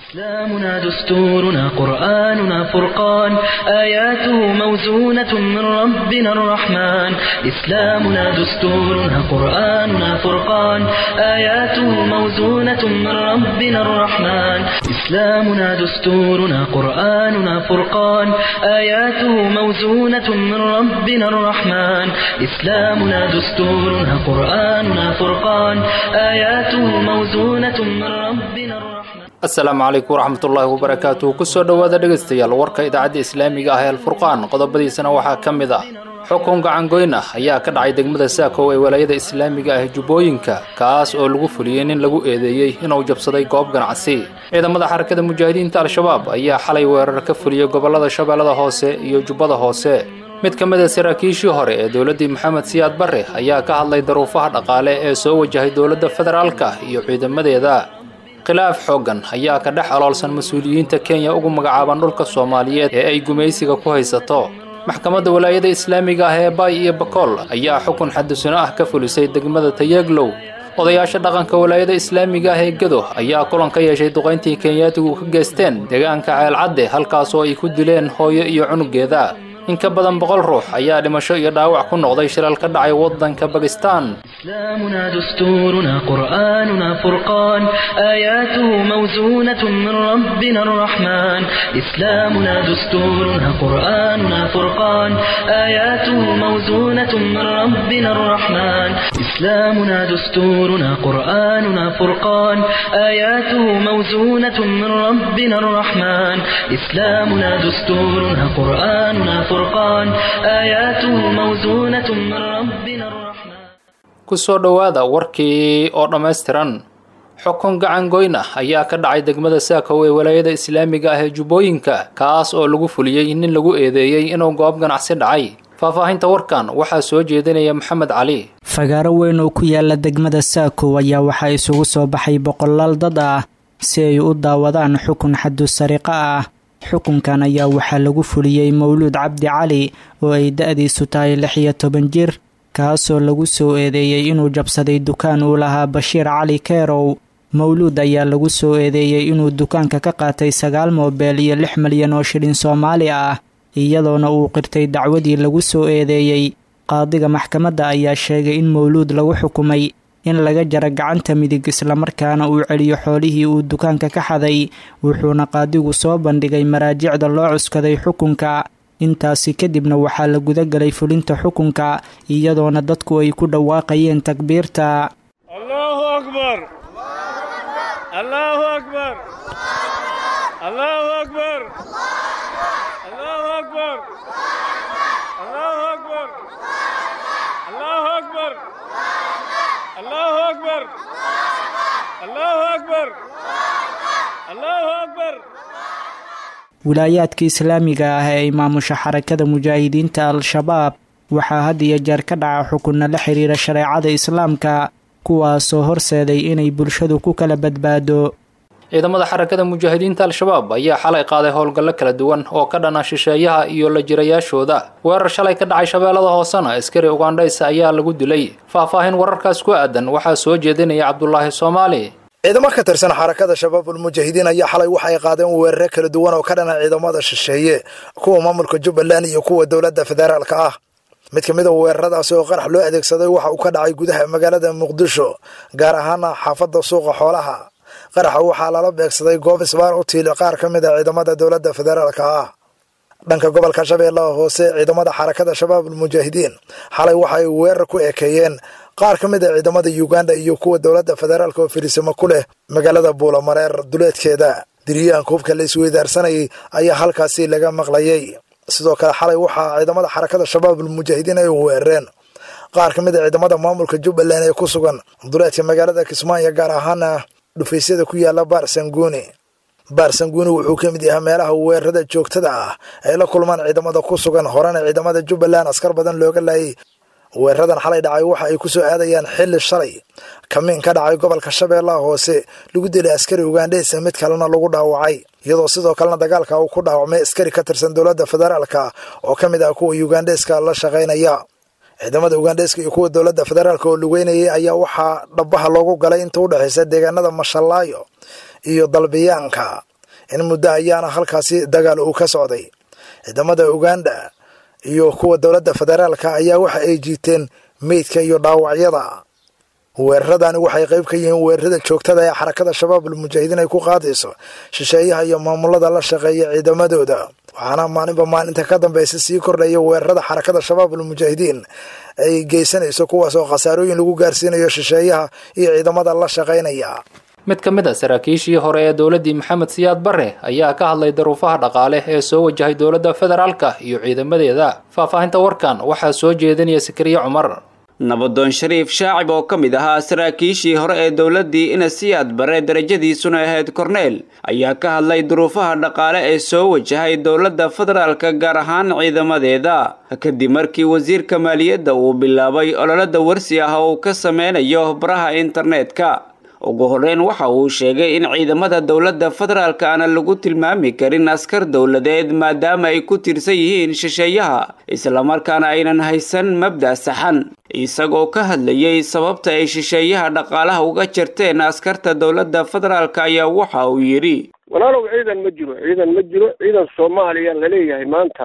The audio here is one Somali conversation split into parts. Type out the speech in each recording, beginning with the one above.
إسلامنا دستورنا قرآننا فرقان آياته موزونة من ربنا الرحمن إسلامنا دستورنا قرآننا فرقان آياته موزونة من ربنا الرحمن إسلامنا دستورنا قرآننا فرقان آياته موزونة من ربنا الرحمن إسلامنا دستورنا قرآننا فرقان آياته موزونة من ربنا الرحمن asalaamu calaykum waraxmatullaahi wabarakaatuh kusoo dhowaada dhegaystayaal warka idaacadda islaamiga ah ee alfurqaan qodobadiisana waxaa ka mid ah xukun gacangoyn ah ayaa ka dhacay degmada saakow ee walaayada islaamiga ah jubbooyinka kaas oo lagu fuliyey nin lagu eedeeyey inuu jabsaday goob ganacsi ciidamada xarakada mujaahidiinta al-shabaab ayaa xalay weerar ka fuliyey gobollada shabeellada hoose iyo jubbada hoose mid ka mid a saraakiishii hore ee dowladdii maxamed siyaad barre ayaa ka hadlay daruufaha dhaqaale ee soo wajahay dowladda federaalka iyo ciidamadeeda khilaaf xooggan ayaa ka dhex aloolsan mas-uuliyiinta kenya ugu magacaaban dhulka soomaaliyeed ee ay gumaysiga ku haysato maxkamadda walaayada islaamiga ah ee baay iyo bakool ayaa xukun xadusino ah ka fulisay degmada tayeglow odayaasha dhaqanka walaayada islaamiga ah ee gado ayaa kulan ka yeeshay duqayntii kenyaatigu ka geysteen deegaanka ceelcadde halkaasoo ay ku dileen hooyo iyo cunugeeda in ka badan boqol ruux ayaa dhimasho iyo dhaawac ku noqday shilal ka dhacay waddanka bakistan إسلامنا دستورنا قرآننا فرقان آياته موزونة من ربنا الرحمن إسلامنا دستورنا قرآننا فرقان آياته موزونة من ربنا الرحمن إسلامنا دستورنا قرآننا فرقان آياته موزونة من ربنا الرحمن إسلامنا دستورنا قرآننا فرقان آياته موزونة من ربنا الرحمن kusoo dhowaada warkii oo dhammaystiran xukun gacan goyn ah ayaa ka dhacay degmada saakow ee walaayada islaamiga ah ee jubbooyinka kaas oo lagu fuliyey nin lagu eedeeyey inuu goob ganacsi dhacay faahfaahinta warkan waxaa soo jeedinaya maxamed cali fagaaro weyn oo ku yaala degmada saakow ayaa waxaa isugu soo baxay boqolaal dad ah si ay u daawadaan xukun xadu sariqo ah xukunkan ayaa waxaa lagu fuliyey mawluud cabdi cali oo ay da-diisu tahay lix iyo toban jir kaasoo lagu soo eedeeyey inuu jabsaday dukaan uu lahaa bashiir cali keerow mawluud ayaa lagu soo eedeeyey inuu dukaanka ka qaatay sagaal moobeel iyo lix malyan oo shilin soomaali ah iyadoona uu qirtay dacwadii lagu soo eedeeyey qaadiga maxkamadda ayaa sheegay in mawluud lagu xukumay in laga jaro gacanta midig islamarkaana uu celiyo xoolihii uu dukaanka ka xaday wuxuuna qaadigu soo bandhigay maraajicda loo cuskaday xukunka intaasi kadibna waxaa la gudagelay fulinta xukunka iyadoona dadku ay ku dhawaaqayeen takbiirta allahu akbar allahu akbar allahu akbar allahu akbar allahu akbar allahu akbar allahu akbar allahu akbar allahu akbar wilaayaadka islaamiga ah ee ay maamusha xarakada mujaahidiinta al-shabaab waxaa had iyo jeer ka dhaca xukunna la xiriira shareecada islaamka kuwaasoo horseeday inay bulshadu ku kala badbaado ciidamada xarakada mujaahidiinta al-shabaab ayaa xalay qaaday howlgallo kala duwan oo ka dhana shisheeyaha iyo la jirayaashooda weerar shalay ka dhacay shabeellada hoosena askari ugandhaysa ayaa lagu dilay faahfaahin wararkaas ku aadan waxaa soo jeedinaya cabdulaahi soomaali ciidamo ka tirsan xarakada shabaabul mujaahidiin ayaa xalay waxay qaadeen weerare kala duwan oo ka dhana ciidamada shisheeye kuwa maamulka jubbaland iyo kuwa dowladda federaalka ah mid ka mid a weeraradaasi oo qarax loo adeegsaday waxa uu ka dhacay gudaha magaalada muqdisho gaar ahaana xaafadda suuqa xoolaha qaraxa waxaa lala beegsaday goob isbaar u tiili qaar ka mid a ciidamada dowladda federaalka ah dhanka gobolka shabeellaha hoose ciidamada xarakada shabaabul mujaahidiin xalay waxay weerar ku ekeeyeen qaar ka mid a ciidamada uganda iyo kuwa dowladda federaalka oo firisimo ku leh magaalada buulamareer duleedkeeda diriyahanka hubka la isweydaarsanayay ayaa halkaasi laga maqlayay sidoo kale xalay waxaa ciidamada xarakada shabaabul mujaahidiin ay weerareen qaar ka mid a ciidamada maamulka jubbaland ee ku sugan duleedka magaalada kismaayo gaar ahaana dhufaysyada ku yaala baarsanguuni baarsanguuni wuxuu ka mid yahay meelaha weerarada joogtada ah ay la kulmaan ciidamada ku sugan horena ciidamada jubbaland askar badan looga laayay weeraradan xalay dhacay waxa ay ku soo aadayaan xilli shalay kamiin ka dhacay gobolka shabeellaha hoose lagu dilay askari ugandheysa mid kalena lagu dhaawacay iyadoo sidoo kalena dagaalka uu ku dhaawacmay askari ka tirsan dowladda federaalka oo ka mid ah kuwa ugandheska la shaqaynaya ciidamada ugandheska iyo kuwa dowladda federaalka oo lugeynayay ayaa waxaa dhabaha loogu galay inta u dhexaysa deegaanada mashallaayo iyo dalbiyaanka in muddo ayaana halkaasi dagaal uu ka socday ciidamada uganda iyo kuwa dowladda federaalka ayaa waxa ay jiiteen meydka iyo dhaawacyada weeraradani waxay qayb ka yihiin weerarada joogtada ee xarakada shabaab almujaahidiin ay ku qaadayso shisheeyaha iyo maamulada la shaqeeya ciidamadooda waxaana maalinba maalinta ka dambeysa sii kordhaya weerarada xarakada shabaab almujaahidiin ay geysanayso kuwaas oo khasaarooyin lagu gaarsiinayo shisheeyaha iyo ciidamada la shaqaynaya mid ka mid a saraakiishii hore ee dowladdii maxamed siyaad barre ayaa ka hadlay daruufaha dhaqaale ee soo wajahay dowladda federaalka iyo ciidamadeeda faahfaahinta warkan waxaa soo jeedinaya sakariye cumar nabadoon shariif shaacib oo ka mid ahaa saraakiishii hore ee dowladdii inasiyaad bare darajadiisuna ahayd korneel ayaa ka hadlay duruufaha dhaqaale ee soo wajahay dowladda federaalka gaar ahaan ciidamadeeda kadib markii wasiirka maaliyadda uu bilaabay ololada warsi ah oo uu ka sameynayo baraha internetka ugu horreyn waxa uu sheegay in ciidamada dowladda federaalka aana lagu tilmaami karin askar dowladeed maadaama ay ku tirsan yihiin shisheeyaha islamarkaana aynan haysan mabda' saxan isagoo ka hadlayay sababta ay shisheeyaha dhaqaalaha uga jarteen askarta dowladda federaalka ayaa waxa uu yidhi walaalow ciidan ma jiro ciidan ma jiro ciidan soomaaliya laleeyahay maanta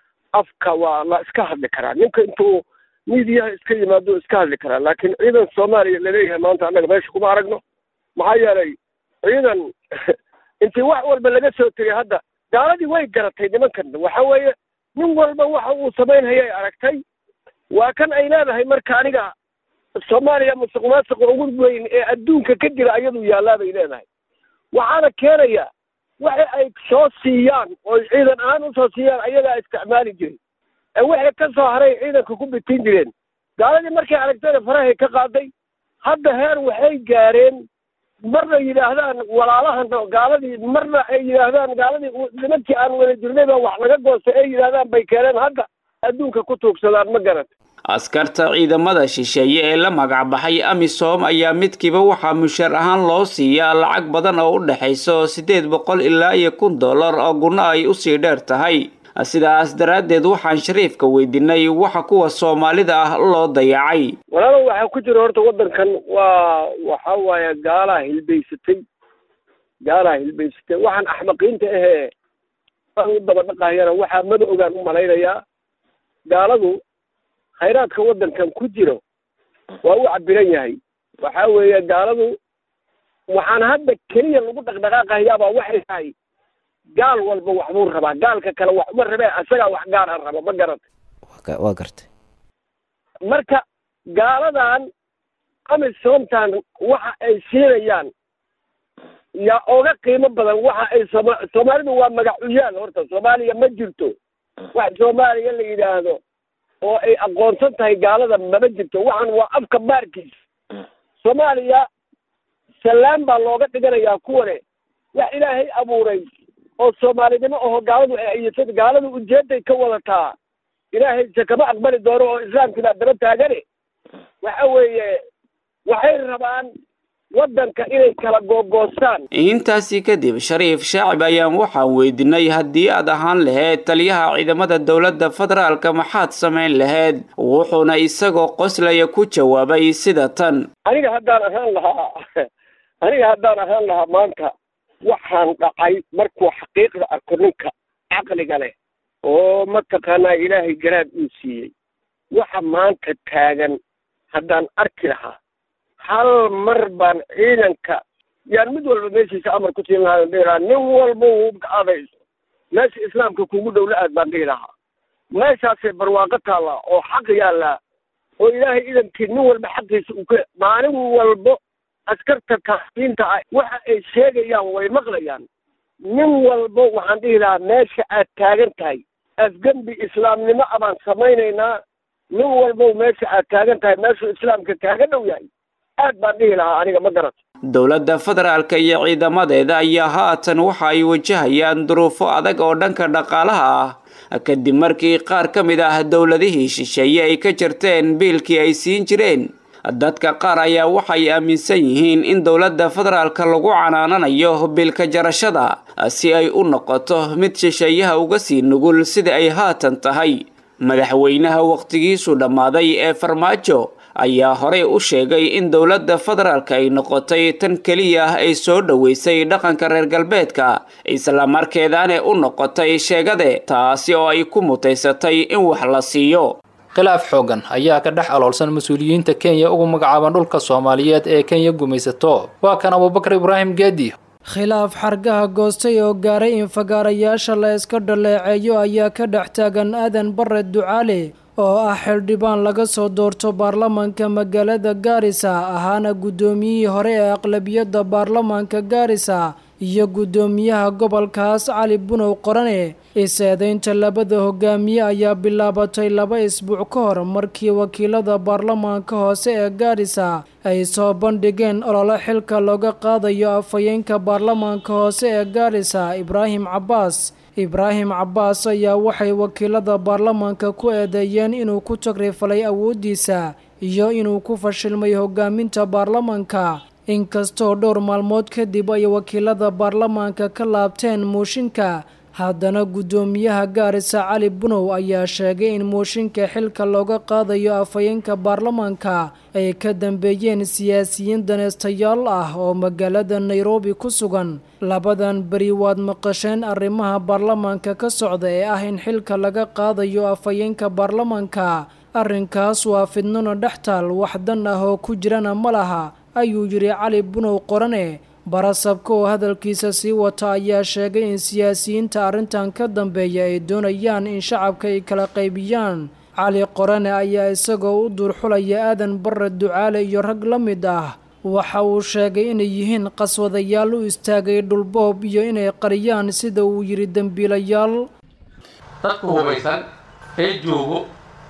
afka waa la iska hadli karaa ninka intuu miidiyaha iska yimaado iska hadli karaa laakiin ciidan soomaaliya laleeyahay maanta annaga meesha kuma aragno maxaa yeelay ciidan intii wax walba laga soo tegay hadda gaaladii way garatay nimankan waxa weeye nin walba waxa uu samaynhayay aragtay waa kan ay leedahay marka aniga soomaaliya musuq maasuqa ugu weyn ee adduunka ka jira ayadu yaallaa bay leedahay waxaana keenaya waxa ay soo siiyaan oo ciidan ahaan usoo siiyaan ayagaa isticmaali jiray ee wixii ka soo haray ciidanka ku bitin jireen gaaladii markay aragtayna farahay ka qaaday hadda heer waxay gaareen marna yidhaahdaan walaalahan gaaladii marna ay yidhaahdaan gaaladii nimankii aan wada jirnay baa wax laga goostay ay yidhaahdaan bay keeneen hadda adduunka ku tuugsadaan ma garat askarta ciidamada shisheeye ee la magacbaxay amisom ayaa midkiiba waxaa mushaar ahaan loo siiyaa lacag badan oo u dhexayso siddeed boqol ilaa iyo kun dollar oo gunno ay usii dheer tahay sidaas daraaddeed waxaan shariifka weydiinay waxa kuwa soomaalida ah loo dayacay walaalow waxaa ku jira horta waddankan waa waxa waaye gaalaa hilbaysatay gaalaa hilbaysatay waxaan axmaqiinta ahee u daba dhaqahayana waxaa mada ogaan u malaynayaa gaaladu khayraadka waddankan ku jiro waa u cabiran yahay waxa weeye gaaladu waxaan hadda keliya lagu dhaqdhaqaaqahayaabaa waxay tahay gaal walba waxbuu rabaa gaalka kale wax uma rabee asagaa wax gaar a raba ma garatay waa gartay marka gaaladan amisomtan waxa ay siinayaan yaa oga qiimo badan waxa ay sooma soomaalidu waa magacuyaal horta soomaaliya ma jirto wax soomaaliya la yidhaahdo oo ay aqoonsan tahay gaalada mama jirto waxan waa afka baarkiis soomaaliya salaan baa looga dhiganayaa kuwane wax ilaahay abuuray oo soomaalinimo aho gaaladu ay ayatad gaaladu ujeeday ka wadataa ilaahayse kama aqbali doono oo islaamkii baa daba taagane waxa weeye waxay rabaan waddanka inay kala googoostaan intaasi kadib shariif shaacib ayaan waxaan weydiinay haddii aad ahaan lahayd taliyaha ciidamada dowladda federaalka maxaad samayn lahayd wuxuuna isagoo qoslaya ku jawaabay sida tan aniga haddaan ahaan lahaa aniga haddaan ahaan lahaa maanta waxaan dhacay markuu xaqiiqda arko ninka caqliga leh oo mataqaanaa ilaahay garaad uu siiyey waxa maanta taagan haddaan arki lahaa hal mar baan ciidanka yaan mid walba meeshiisa amar ku siin lahaa dhihi lahaa nin walba uu adayso meesha islaamka kugu dhow la aad baan dhihi lahaa meeshaasay barwaaqo taallaa oo xaq yaallaa oo ilaahay idankii nin walba xaqiisa uu ka maalin walbo askarta kaasiinta ah waxa ay sheegayaan way maqlayaan nin walbo waxaan dhihi lahaa meesha aad taagan tahay afgembi islaamnimo a baan samaynaynaa nin walbo meesha aad taagan tahay meeshuu islaamka kaaga dhow yahay aad baan dhihi lahaa aniga ma garat dowladda federaalka iyo ciidamadeeda ayaa haatan waxa ay wajahayaan duruufo adag oo dhanka dhaqaalaha ah kadib markii qaar ka mid ah dowladihii shisheeye ay ka jarteen biilkii ay siin jireen dadka qaar ayaa waxay aaminsan yihiin in dowladda federaalka lagu canaananayo biilka jarashada si ay u noqoto mid shisheeyaha uga sii nugul sida ay haatan tahay madaxweynaha wakhtigiisu dhammaaday ee farmaajo ayaa horey u sheegay in dowladda federaalka ay noqotay tan keliya ah ay soo dhoweysay dhaqanka reer galbeedka islamarkeedana u noqotay sheegade taasi oo ay ku mutaysatay in wax la siiyo khilaaf xoogan ayaa ka dhex aloolsan mas-uuliyiinta kenya ugu magacaaban dhulka soomaaliyeed ee kenya gumaysato waa kan abubakar ibraahim geedi khilaaf xargaha goostay oo gaaray in fagaarayaasha la iska dhaleeceeyo ayaa ka dhex taagan aadan bare ducaale oo ah xildhibaan laga soo doorto baarlamaanka magaalada gaarisa ahaana guddoomiyihii hore ee aqlabiyadda baarlamaanka gaarisa iyo guddoomiyaha gobolkaas cali bunow qorane is-eedaynta labada hogaamiye ayaa bilaabatay laba isbuuc ka hor markii wakiilada baarlamaanka hoose ee gaarisa ay soo bandhigeen olole xilka looga qaadayo afhayeenka baarlamaanka hoose ee gaarisa ibraahim cabbaas ibraahim cabbaas ayaa waxay wakiilada baarlamaanka ku eedeeyeen inuu ku tagrifalay awooddiisa iyo inuu ku fashilmay hogaaminta baarlamaanka inkastoo dhowr maalmood kadib ay wakiilada baarlamaanka ka laabteen mooshinka haddana guddoomiyaha gaarisa cali bunow ayaa sheegay in mooshinka xilka looga qaadayo afhayeenka baarlamaanka ay ka dambeeyeen siyaasiyiin daneystayaal ah oo magaalada nairobi ku sugan labadan beri waad maqasheen arrimaha baarlamaanka ka socda ee ah in xilka laga qaadayo afhayeenka baarlamaanka arrinkaas waa fidnona dhex taal wax dan ah oo ku jirana ma laha ayuu yidhi cali bunow qorane barasabka oo hadalkiisa sii wata ayaa sheegay in siyaasiyiinta arrintan ka dambeeya ay doonayaan in shacabka ay kala qaybiyaan cali qorane ayaa isagoo u duurxulaya aadan bare ducaale iyo rag la mid ah waxa uu sheegay inay yihiin qaswadayaal u istaagay dhulboob iyo inay qariyaan sida uu yidhi dembiilayaal dadku hubaysan ee joogo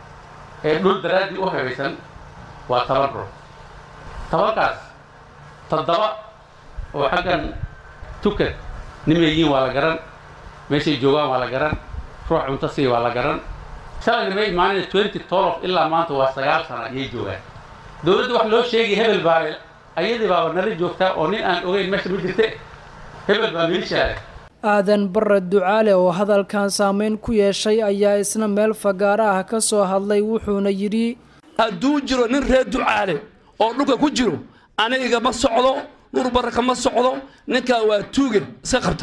ee dhul daraaddii u habaysan waa toban ruux tobankaas toddoba oo xaggan tukan nimayiin waa la garan meeshay joogaan waa la garan ruux cunto sii waa la garan shalay nimay imaanina twenty tolof ilaa maanta waa sagaal sano ayay joogaan dowladda wax loo sheegay hebel baa ayadii baaba nala joogtaa oo nin aan ogeyn meesha ma jirte hebel baa milishaale aadan bare ducaale oo hadalkan saameyn ku yeeshay ayaa isna meel fagaara ah ka soo hadlay wuxuuna yidhi hadduu jiro nin reer ducaale oo dhulka ku jiro aniga ma socdo nur baraka ma socdo ninkaa waa tuuge iska qabta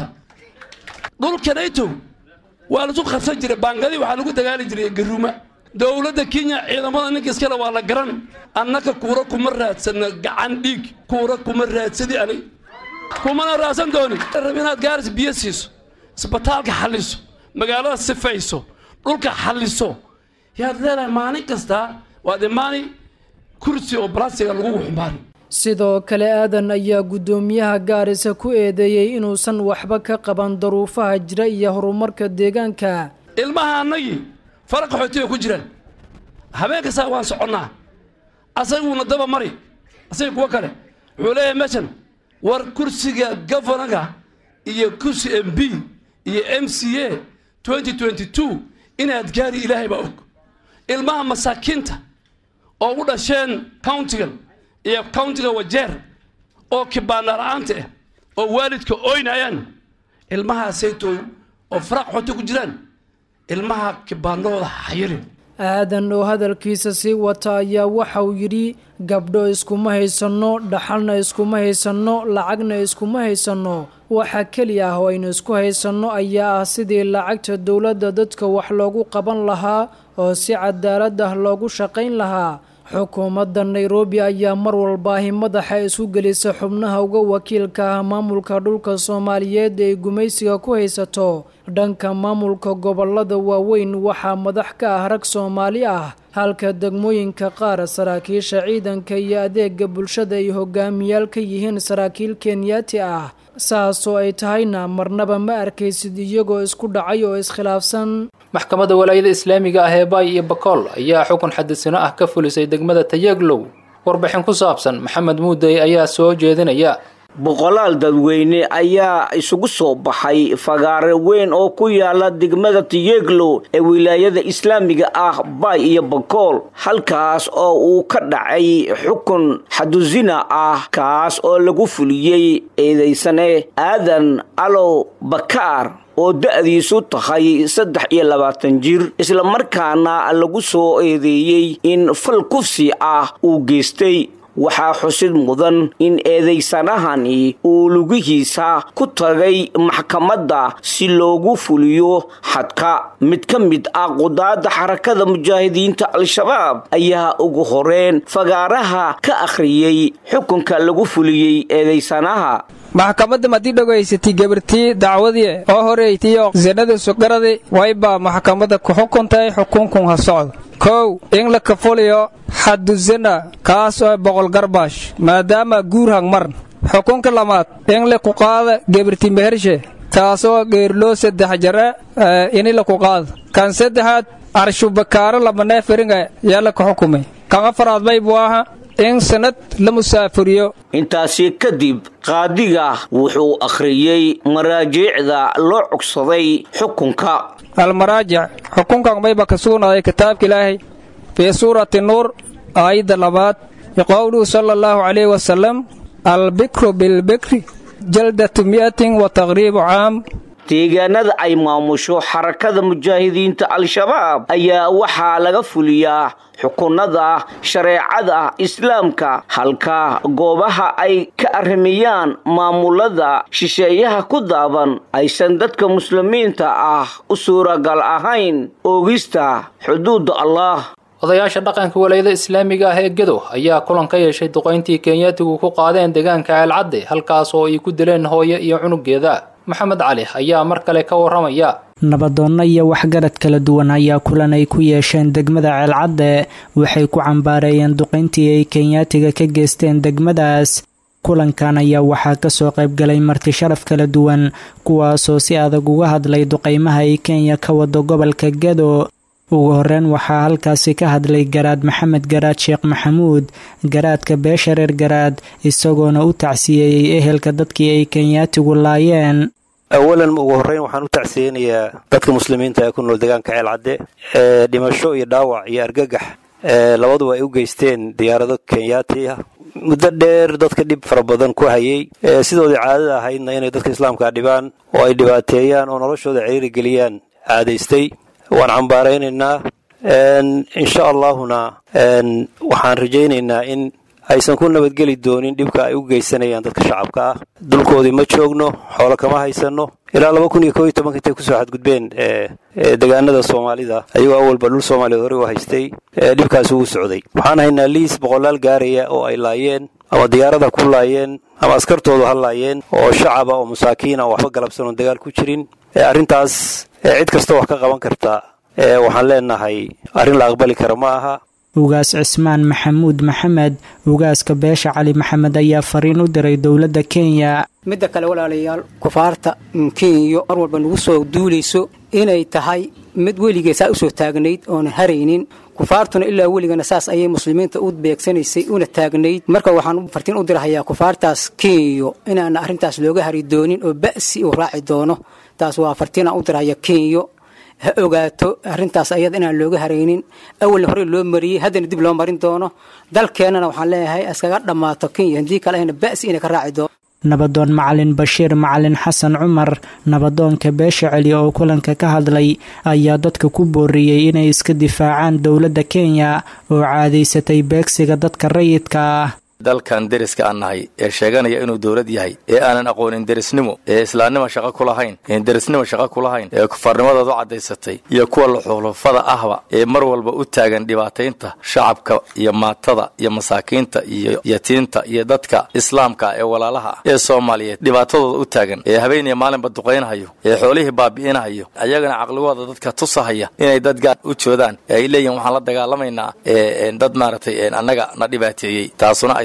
dhulkanayto waa lasu qabsan jiray baangadii waxaa lagu dagaali jiray garuuma dowladda kenya ciidamada ninka iskale waa la garan annaka kuura kuma raadsana gacan dhiig kuura kuma raadsadi anig kumana raadsan dooni rab inaad gaaris biyo siiso isbitaalka xalliso magaalada sifayso dhulka xalliso yaad leedahay maalin kastaa waad imaani kursi oo balastiga lagugu xumbaari sidoo kale aadan ayaa guddoomiyaha gaarisa ku eedeeyey inuusan waxba ka qaban daruufaha jira iyo horumarka deegaanka ilmaha annagii fara qaxootiga ku jiraan habeen kastaa waan soconnaa asaguuna daba mari asaga kuwo kale wuxuu leeyahay meeshan war kursiga governaga iyo kursi m b iyo m c a twenty twenty two inaad gaari ilaahay baa og ilmaha masaakiinta oo u dhasheen countigan iyo countiga wajeer oo kibaana la-aanta ah oo waalidka oynayaan ilmahaasaytooy oo faraaq xooto ku jiraan ilmaha kibaanahooda xayirin aadan oo hadalkiisa sii wata ayaa waxa uu yidhi gabdho iskuma haysanno dhaxalna iskuma haysanno lacagna iskuma haysanno waxa keli ah oo aynu isku haysanno ayaa ah sidii lacagta dowladda dadka wax loogu qaban lahaa oo si cadaalad ah loogu shaqayn lahaa xukuumadda nairobi ayaa mar walbaahi madaxa isu gelisa xubnaha uga wakiilka ah maamulka dhulka soomaaliyeed ay gumaysiga ku haysato dhanka maamulka gobolada waaweyn waxaa madax ka ah rag soomaali ah halka degmooyinka qaar saraakiisha ciidanka iyo adeega bulshada ay hogaamiyaal ka yihiin saraakiil kenyaati ah saasoo ay tahayna marnaba ma arkaysid iyagoo isku dhacay oo iskhilaafsan maxkamadda walaayada islaamiga ah ee baay iyo bakool ayaa xukun xadisino ah ka fulisay degmada tayaglow warbixin ku saabsan maxamed muudey ayaa soo jeedinaya boqolaal dadweyne ayaa isugu soo baxay fagaare weyn oo ku yaala degmada tiyeglo ee wilaayada islaamiga ah bay iyo bakool halkaas oo uu ka dhacay xukun xadusina ah kaas oo lagu fuliyey eedaysane aadan alow bakaar oo da-diisu tahay saddex iyo labaatan jir islamarkaana lagu soo eedeeyey in fal kufsi ah uu geystay waxaa xusid mudan in eedaysanahani uu lugihiisa ku tagay maxkamadda si loogu fuliyo xadka mid ka mid ah qudaadda xarakada mujaahidiinta al-shabaab ayaa ugu horeen fagaaraha ka akhriyey xukunka lagu fuliyey eedaysanaha maxkamadda madii dhogaysatay gabartii dacwadii oo horeytiyo sinadii sugaradi wayba maxkamadda ku xukuntay xukunkun ha socdo kow in la kafuliyo xadusana kaas oo boqol garbaash maadaama guur hangmar xukunka lamaad in la ku qaada gabarti mehershe kaasoo geerloo saddex jare ini la ku qaada kan saddexaad arshubakaaro lamaneeferinga yaa la ka xukumay kan afaraad baybu aha in sanad la musaafuriyo intaasi kadib qaadiga wuxuu akhriyey maraajiicda loo cogsaday xukunka almaraajic xukunkan mayba ka sugnaaday kitaabka ilaahay fii suurati nuur aayadda labaad biqowluhu sala allahu calayhi wasalam albikru bilbikri jaldatu mi'atin wa taqriibu caam deegaanada ay maamusho xarakada mujaahidiinta al-shabaab ayaa waxaa laga fuliyaa xukunada shareecada islaamka halka goobaha ay ka arrimiyaan maamulada shisheeyaha ku daaban aysan dadka muslimiinta ah u suuragal ahayn oogista xuduudda allah odayaasha dhaqanka walayada islaamiga ah ee gedo ayaa kulan ka yeeshay duqayntii kenyaatigu ku qaadeen deegaanka ceelcadde halkaas oo ay ku dileen hooyo iyo cunugeeda maxamed cali ayaa mar kale ka warramaya nabadoonno iyo waxgarad kala duwan ayaa kulan ay ku yeesheen degmada ceelcadde waxay ku cambaareeyeen duqayntii ay kenyaatiga ka geysteen degmadaas kulankan ayaa waxaa kasoo qaybgalay marti sharaf kala duwan kuwaasoo si adag uga hadlay duqaymaha ay kenya ka wado gobolka gedo ugu horeyn waxaa halkaasi ka hadlay garaad maxamed garaad sheekh maxamuud garaadka beesha reer garaad isagoona u tacsiyeeyey ehelka dadkii ay kenyaatigu laayeen awalan ugu horreyn waxaan u tacsiyeynayaa dadka muslimiinta ee ku nool deegaanka ceelcadde ee dhimasho iyo dhaawac iyo argagax labaduba ay u geysteen diyaarado kenyaati ah muddo dheer dadka dhib fara badan ku hayay sidoodii caadada ahaydna inay dadka islaamka dhibaan oo ay dhibaateeyaan oo noloshooda ciriiri geliyaan caadaystay waan cambaaraynaynaa insha allaahuna waxaan rajaynaynaa in aysan ku nabadgeli doonin dhibka ay u geysanayaan dadka shacabka ah dulkoodii ma joogno xoolo kama haysanno ilaa laba kun iyo koo iyo tobanka intay kusoo xadgudbeen deegaanada soomaalida ayagoo awalba dhul soomaaliyeed horey u haystay dhibkaasi wuu socday waxaan haynaa liis boqolaal gaaraya oo ay laayeen ama diyaarada ku laayeen ama askartoodu ha laayeen oo shacaba oo masaakiina oo waxba galabsan oon dagaal ku jirin arrintaas cid kastoo wax ka qaban karta waxaan leenahay arrin la aqbali kara ma aha ugaas cismaan maxamuud maxamed ugaaska beesha cali maxamed ayaa fariin u diray dowladda kenya midda kale walaalayaal kufaarta kenya mar walba nagu soo duulayso inay tahay mid weligeesaa usoo taagnayd oona haraynin kufaartuna ilaa weligana saas ayay muslimiinta u beegsanaysay una taagnayd marka waxaan fartiin u dirahayaa kufaartaas kenyo inaana arrintaas looga hari doonin oo ba'si uu raaci doono taas waa fartiinaan u dirahaya kenyo ha ogaato arrintaas ayada inaan looga haraynin awalna hore loo mariyey haddana dib loo marin doono dalkeennana waxaan leeyahay iskaga dhammaato kenya haddii kale ayna ba'si inay ka raaci doono nabadoon macalin bashiir macalin xasan cumar nabadoonka beesha celi oo kulanka ka hadlay ayaa dadka ku booriyey inay iska difaacaan dowladda kenya oo caadaysatay beegsiga dadka rayidka ah dalkan deriska aan nahay ee sheeganaya inuu dowlad yahay ee aanan aqoonin derisnimo ee islaamnimo shaqo ku lahayn een derisnimo shaqo ku lahayn ee kufaarnimadooda u caddaysatay iyo kuwa luxulufada ahba ee mar walba u taagan dhibaataynta shacabka iyo maatada iyo masaakiinta iyo yatiinta iyo dadka islaamka ee walaalaha ah ee soomaaliyeed dhibaatadooda u taagan ee habeeniya maalinba duqaynhayo ee xoolihii baabi'inahayo ayagana caqligooda dadka tusahaya inay dad gaar u joodaan ee ay leeyihin waxaan la dagaalamaynaa dad maaragtay annaga na dhibaateeyey taasuna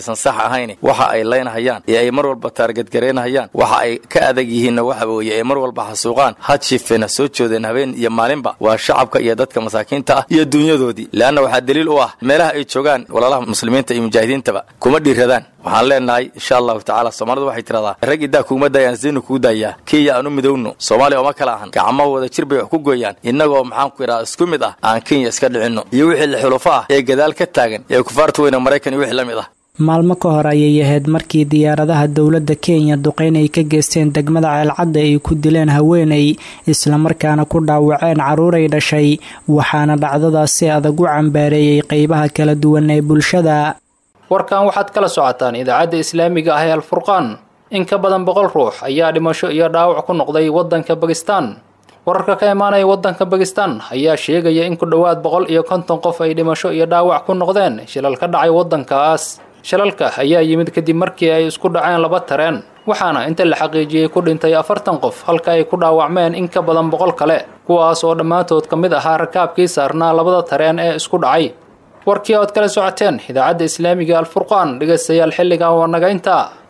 aysan sax ahayn waxa ay leynahayaan ee ay mar walba taargadgaraynahayaan waxa ay ka adag yihiinna waxa weeye ay mar walba xasuuqaan had shifena soo joodeen habeen iyo maalinba waa shacabka iyo dadka masaakiinta ah iyo dunyadoodii leanna waxaa daliil u ah meelaha ay joogaan walaalaha muslimiinta iyo mujaahidiintaba kuma dhiiradaan waxaan leenahay insha allahu tacala soomaalidu waxay tiradaa rag iddaa kuuma daayaan siinu kuu daayaa kenya aan u midowno soomaaliya ooma kala ahan gacmaha wada jir bay wax ku gooyaan innagoo maxaanku idhaha isku mid ah aan kenya iska dhicinno iyo wixii la xulufo ah ee gadaal ka taagan ee kufaarta weyne maraykan iyo wixii la mid ah maalmo ka hor ayay ahayd markii diyaaradaha dowladda kenya duqeyn ay ka geysteen degmada ceelcadda ay ku dileen haweenay islamarkaana ku dhaawaceen carruuray dhashay waxaana dhacdadaas si adag u cambaareeyey qeybaha kala duwan ee bulshada warkan waxaad kala socotaan idaacadda islaamiga ah ee alfurqaan in ka badan boqol ruux ayaa dhimasho iyo dhaawac ku noqday waddanka bakistan wararka ka imaanaya waddanka bakistan ayaa sheegaya in ku dhowaad boqol iyo konton qof ay dhimasho iyo dhaawac ku noqdeen shilal ka dhacay waddankaas shilalka ayaa yimid kadib markii ay isku dhaceen laba tareen waxaana inta la xaqiijiyey ku dhintay afartan qof halka ay ku dhaawacmeen in ka badan boqol kale kuwaas oo dhammaantood ka mid ahaa rakaabkii saarnaa labada tareen ee isku dhacay warkii ood kala socoteen idaacadda islaamiga alfurqaan dhegaystayaal xilligan waa naga intaa